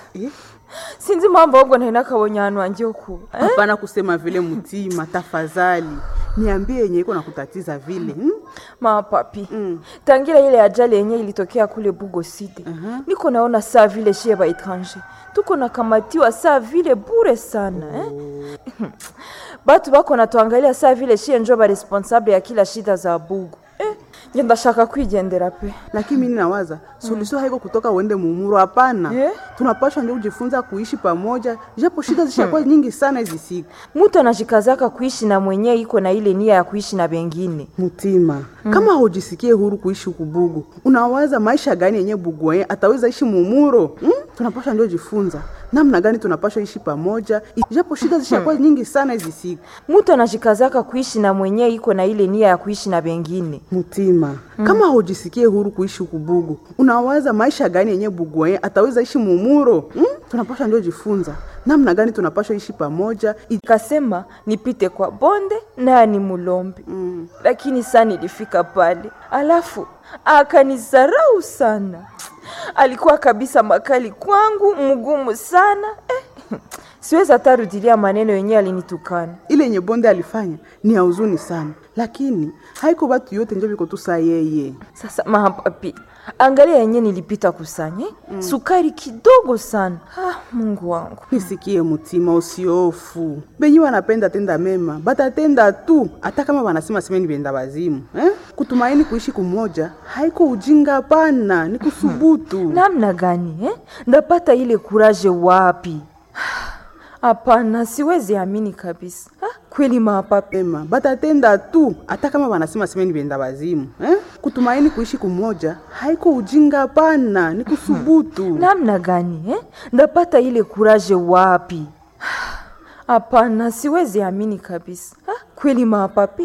sinzi mambo ahubwo ntari nakabonye ahantu hanjye ho kuba eh? hapana kusema vile mtima tafadhali niambie yenye iko na kutatiza vile hmm? mama papi tangira ile ajali yenye ilitokea kule bugo side niko naona saa vile shie ba etranger tuko nakamatiwa saa vile bure sana eh? batu bako natuangalia saa vile shie njo ba responsable ya kila shida za bugo eh? nje ndashaka kwigendera pe lakini mimi nawaza suluhisho haiko kutoka uende mumuro hapana Eh? tunapashwa ndio kujifunza kuishi pamoja japo shida zishakuwa nyingi sana hizi siku mutu anajikazaka kuishi na mwenyewe iko na ile nia ya kuishi na bengine mtima kama hujisikie huru kuishi huku bugu unawaza maisha gani yenye bugu yenye ataweza ishi mumuro hmm? tunapashwa ndio jifunza namna gani tunapashwa ishi pamoja japo shida zishakuwa nyingi sana hizi siku mutu anajikazaka kuishi na mwenyewe iko na ile nia ya kuishi na bengine mtima kama hujisikie huru kuishi huku bugu unawaza maisha gani yenye bugu yenye ataweza ishi mumuro hmm? tunapashwa ndio jifunza namna gani tunapashwa ishi pamoja kasema nipite kwa bonde naye ni mulombe mm. lakini saa nilifika pale alafu akanizarau sana alikuwa kabisa makali kwangu mgumu sana eh. siwezi hata rudilia maneno yenyewe alinitukana ile yenye bonde alifanya ni ya huzuni sana lakini haiko batu yote njo biko tu saa yeye sasa mapapi angalia yenye nilipita kusanye mm. sukari kidogo sana ah, mungu wangu nisikie mutima usiofu benyi wanapenda tenda mema batatenda tu hata kama wanasema semeni benda bazimu eh? kutumaini kuishi kumoja haiko ujinga pana ni kusubutu namna gani eh? ndapata ile kuraje wapi hapana siwezi amini kabisa ah, kweli mapapi mema batatenda tu hata kama wanasema semeni benda bazimu eh? kutumaini kuishi kumoja haiko ujinga pana ni kusubutu namna gani eh? ndapata ile kuraje wapi hapana siwezi amini kabisa ah, kweli mapapi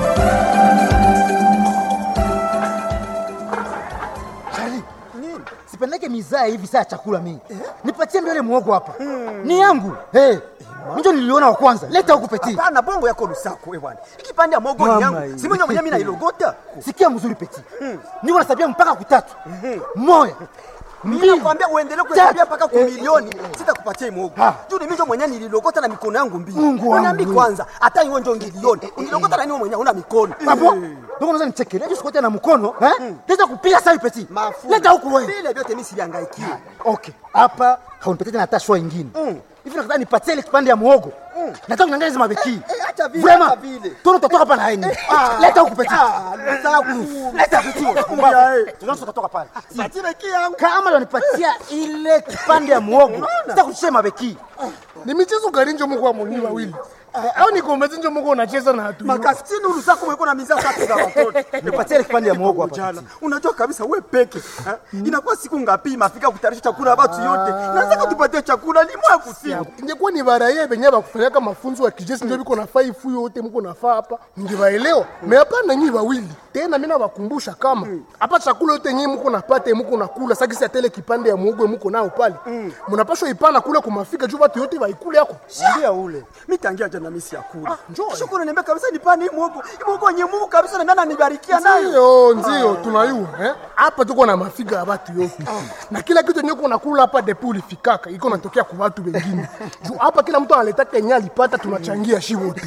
Charlie, sipendeke mizaa hivi saa ya chakula mimi. Nipatie mbele muogo hapa. Ni yangu. Hey, ndio niliona wa kwanza. Leta huku peti. Hapana, bongo yako lusako wewe bwana. Ikipande ya mogo ni Mama yangu. hii. Si mwenye mwenye mimi nailogota. Sikia mzuri peti. Niko nasabia mpaka kutatu. Moya. Mimi nakwambia uendelee kuhesabia mpaka kwa milioni, sitakupatia hii mogo. Ha. Juu ni mimi ndio mwenye nililogota na mikono yangu mbili. Mungu wangu. Uniambi kwanza, hata hiyo ndio ngilioni. Unilogota na niwe mwenye una mikono. Hapo. Ndio unaweza nichekelea hiyo sikote na mkono, eh? Leta kupiga sasa peti. Mafu. Leta huku wewe. Vile vyote mimi sivihangaikie. Okay. Hapa haunipatie tena hata shwa ingine. Hivi nataka nipatie ile kipande ya muogo. Nataka kunyang'anya hizo mabeki. eh, acha vile, Vraiment. acha vile. Tono utatoka hapa na haini. ah, Leta huku peti. Ah, lusaku. Leta peti. Ya, eh. Tunaanza tutatoka pale. Satire yangu. kama wanipatia ile kipande ya muogo sitakuchia mabeki ni michezo gani njo muko amoni wawili au ni kometi njo muko unacheza na hatu Makasini ulusako mweko na mizaa tatu za watoto. nipatie ile kipande ya muogo hapa jana unajua kabisa we peke eh? inakuwa siku ngapi mafika kutayarisha chakula watu yote nataka tupatie chakula limwa kusiku ingekuwa ni baraye benye bakufanyaka mafunzo ya kijeshi njo biko nafaa ifu yote muko nafaa hapa ningewaelewa me hapana nyi wawili tena mi nawakumbusha kama hapa chakula yote nyi muko napata muko nakula sakisi atele kipande ya muogo muko nao pale munapashwa ipana kule kumafika juu watu yote waikule yako ndia ule mitangia jana misi ya kula shukuru niambia kabisa nipane hii muogo hii muogo wenye Mungu kabisa na nani anibarikia nayo ndio ndio tunayua eh? hapa tuko na mafiga ya watu yote na kila kitu yenye kunakula hapa depo ulifikaka iko natokea kwa watu wengine juu hapa kila mtu analetaka yenye alipata tunachangia shi wote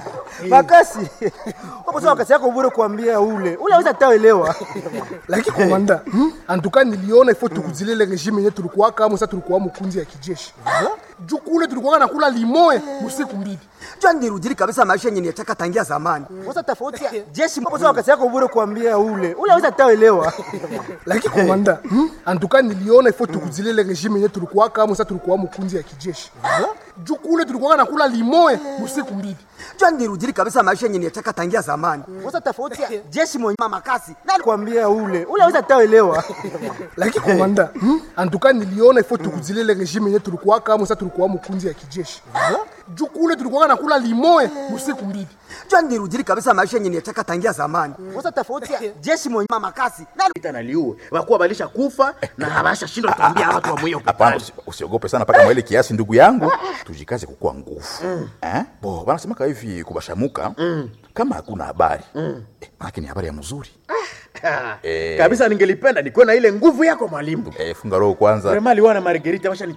makasi hapo sasa wakati yako bure kuambia ule ule aweza taelewa lakini komanda hmm? antuka niliona ifo tukuzilele regime yenye tulikuwa kama sasa tulikuwa mkunzi ya kijeshi juu kule tulikuwa nakula limoe usiku mbili jua nirudili kabisa maisha yenye nitaka tangia zamani sasa tofauti ya jeshi hapo sasa wakati yako bure kuambia ule ule aweza taelewa lakini komanda hmm? antuka niliona ifo tukuzilele regime yenye tulikuwa kama sasa tulikuwa mkunzi ya kijeshi juu kule tulikuwa nakula limoe usiku mbili jua nirudili kabisa maisha yenye nitaka tangia zamani sasa tofauti ya jeshi mwenye mama kasi nani kuambia ule ule aweza taelewa lakini komanda hmm? antuka niliona ifo tukuzilele regime yenye tulikuwa kama sasa tulikuwa mkunzi ya kijeshi juu kule tulikuwa nakula limoe usiku mbili jua nirudili kabisa maisha yenye nitaka tangia zamani sasa tofauti ya jeshi mwenye mama kasi nani Vita na liue wakuwa balisha kufa na habasha shindwa kuambia watu wa moyo Hapana, usi- usiogope sana mpaka mwele kiasi, ndugu yangu, tujikaze kukuwa nguvu eh? Bo wanasemaka hivi kubashamuka kama hakuna habari eh, manake ni habari ya mzuri Eh. kabisa. Ningelipenda nikuwe na ile nguvu yako mwalimu. eh, funga roho kwanza. Vraiment liwana Margarita washa